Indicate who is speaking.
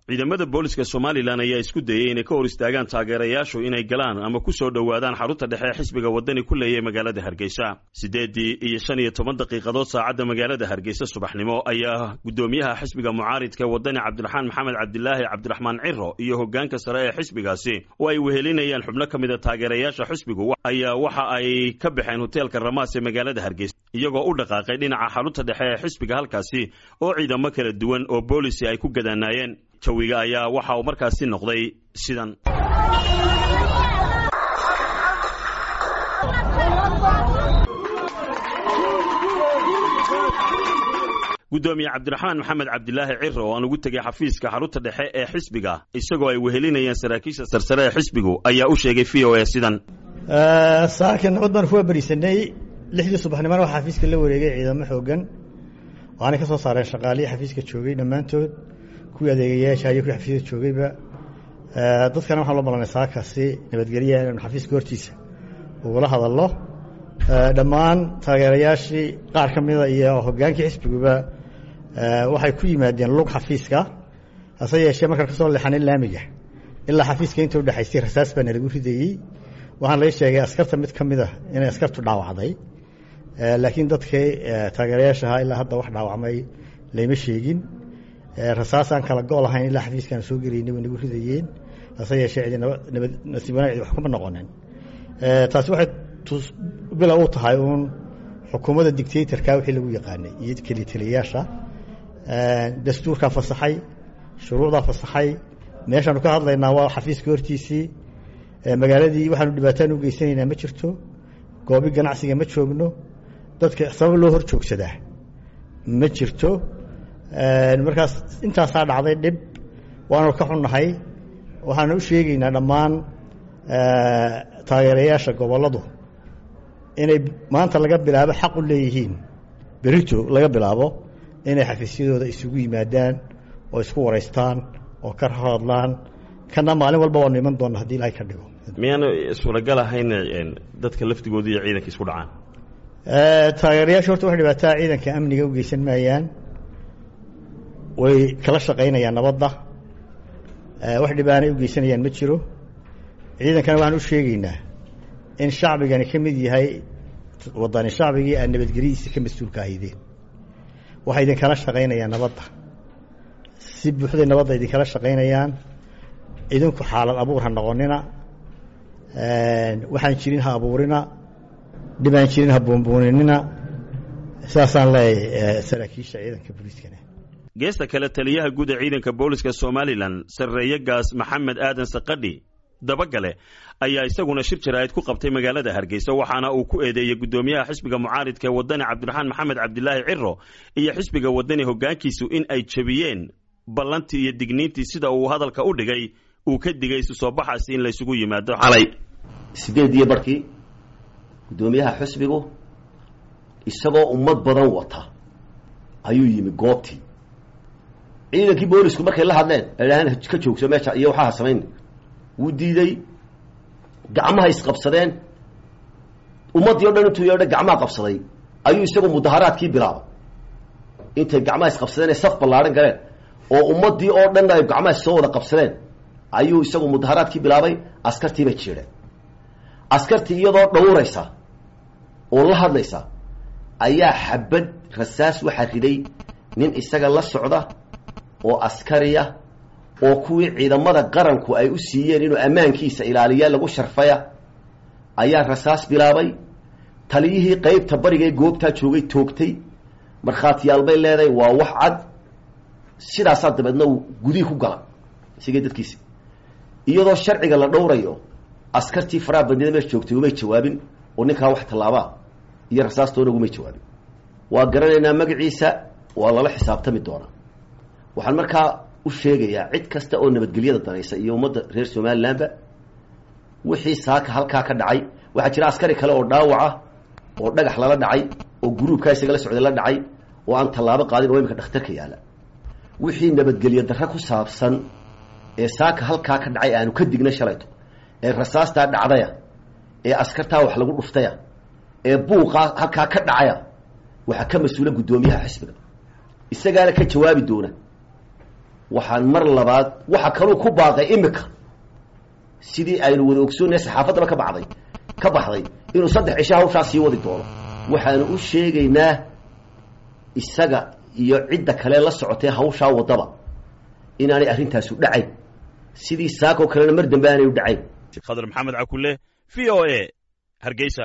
Speaker 1: ciidamada booliska somalilan ayaa isku dayey inay ka hor istaagaan taageerayaashu inay galaan ama ku soo dhowaadaan xarunta dhexe ee xisbiga waddani ku leeyahay magaalada hargeysa siddeeddii iyo shan iyo toban daqiiqadood saacadda magaalada hargeysa subaxnimo ayaa guddoomiyaha xisbiga mucaaridka waddani cabdiraxmaan maxamed cabdilaahi cabdiraxmaan ciro iyo hoggaanka sare ee xisbigaasi oo ay wehelinayaan xubno ka mida taageerayaasha xisbigu ayaa waxa ay ka baxeen hoteelka ramaas ee magaalada hargeysa iyagoo u dhaqaaqay dhinaca xarunta dhexe ee xisbiga halkaasi oo ciidamo kala duwan oo boolisi ay ku gadaanaayeen jawiga ayaa waxa uu markaasi noqday sidan guddoomiye cabdiraxmaan maxamed cabdilaahi ciro oo aan ugu tegay xafiiska xarunta dhexe ee xisbiga isagoo ay wehelinayeen saraakiisha sarsare ee xisbigu ayaa u sheegay v o a sidan
Speaker 2: saaka nabad baan kuwa berisanay lixdii subaxnimona waxaa xafiiska la wareegay ciidamo xoogan waxaanay ka soo saareen shaqaalihii xafiiska joogay dhammaantood kuwii adeegayaasha iyo kuwii xafiiska joogayba dadkana waxaan loo malanay saakasi nabadgelya inanu xafiiska hortiisa ugula hadalno dhammaan taageerayaashii qaar ka mida iyo hoggaankii xisbiguba waxay ku yimaadeen lug xafiiska hase yeeshee markaan kasoo leexanin laamiga ilaa xafiiska inta udhexaysay rasaas baana lagu ridayey waxaan laga sheegay askarta mid ka mid a inay askartu dhaawacday laakiin dadkii taageerayaashahaa ilaa hadda wax dhaawacmay layma sheegin rasaas aan kala go' lahayn ilaa xafiiskaan soo gelaynay way nagu ridayeen hase yeeshee cidi nabad nasiib wanaag cidi wax kuma noqonin taasi waxay bila u tahay uun xukuumadda dictatorka wixii lagu yaqaanay iyo keliya taliyayaasha dastuurkaa fasaxay shuruucdaa fasaxay meeshaanu ka hadlaynaa waa xafiiska hortiisii magaaladii waxaanu dhibaataan u geysanaynaa ma jirto goobi ganacsiga ma joogno dadka sabab loo hor joogsadaa ma jirto markaas intaasaa dhacday dhib waanu ka xunnahay waxaana u sheegaynaa dhammaan taageerayaasha gobolladu inay maanta laga bilaabo xaq u leeyihiin berito laga bilaabo inay xafiisyadooda isugu yimaadaan oo isku waraystaan oo ka hadlaan kana maalin walba waanu iman doonna hadii ilaahay ka dhigo
Speaker 1: miyaanu suuragal ahayn dadka laftigooda iyo ciidanka isku dhacaan
Speaker 2: taageerayaasha horta wax dhibaataa ciidanka amniga u geysan maayaan way kala shaqaynayaan nabadda wax dhibaanay u geysanayaan ma jiro ciidankana waxaan u sheegaynaa in shacbigani ka mid yahay wadani shacbigii aad nabadgelyadiisa ka mas-uulka ahaydeen waxay idinkala shaqaynayaan nabadda si buuxday nabadda idinkala shaqaynayaan idinku xaalad abuur ha noqonina waxaan jirin ha abuurina dhibaan jirin ha buunbuuninina saasaan leeyahay saraakiisha ciidanka booliiskana
Speaker 1: geesta kale taliyaha guud ee ciidanka booliska somalilan sarreeye gaas maxamed aadan sakadhi dabagale ayaa isaguna shir jaraa'id ku qabtay magaalada hargeysa waxaana uu ku eedeeyey guddoomiyaha xisbiga mucaaridka ee waddani cabdiraxmaan maxamed cabdilaahi ciro iyo xisbiga waddani hoggaankiisu in ay jebiyeen ballantii iyo digniintii sida uu hadalka u dhigay uu ka digay isu soo baxaasi in laysugu yimaado xalay
Speaker 3: sideed iyo barhkii guddoomiyaha xisbigu isagoo ummad badan wata ayuu yimi goobtii ciidankii boolisku markay la hadleen idhaaheen ka joogso meesha iyo waxaa samayn wuu diiday gacmaha isqabsadeen ummaddii o dhan intuu yeedha gacmaha qabsaday ayuu isagu mudaharaadkii bilaabay intay gacmaha isqabsadeen ay saf ballaadhan galeen oo ummaddii oo dhan ay gacmaha soo wada qabsadeen ayuu isagu mudaharaadkii bilaabay askartii bay jiidheen askartii iyadoo dhawraysa oo la hadlaysa ayaa xabad rasaas waxaa riday nin isaga la socda oo askariya oo kuwii ciidamada qaranku ay u siiyeen inuu ammaankiisa ilaaliya lagu sharfaya ayaa rasaas bilaabay taliyihii qeybta bariga ee goobtaa joogay toogtay markhaatiyaal bay leedahay waa wax cad sidaasaa dabeedna uu gudihii ku gala isigii dadkiisi iyadoo sharciga la dhowrayo askartii faraha bandida meesha joogtay umay jawaabin oo ninkaa wax tallaabaa iyo rasaastoona ugumay jawaabin waa garanaynaa magaciisa waa lala xisaabtami doonaa waxaan markaa u sheegayaa cid kasta oo nabadgelyada danaysa iyo ummadda reer somalilandba wixii saaka halkaa ka dhacay waxaa jira askari kale oo dhaawaca oo dhagax lala dhacay oo guruubkaa isaga la socday la dhacay oo aan tallaabo qaadin oo imika dhakhtarka yaalla wixii nabadgelyo darre ku saabsan ee saaka halkaa ka dhacay aanu ka digna shalayto ee rasaastaa dhacdaya ee askartaa wax lagu dhuftaya ee buuqaa halkaa ka dhacaya waxaa ka mas-uula guddoomiyaha xisbiga isagaana ka jawaabi doona waxaan mar labaad waxa kaluu ku baaqay imika sidii aynu wada ogsoonaya saxaafaddaba ka baxday ka baxday inuu saddex cisho hawshaa sii wadi doono waxaanu u sheegaynaa isaga iyo cidda kale la socotee hawshaa waddaba inaanay arrintaasu dhacayn sidii saakoo kalena mar dambe aanay u dhacayn
Speaker 1: khadar maxamed cakulle v o a hargeysa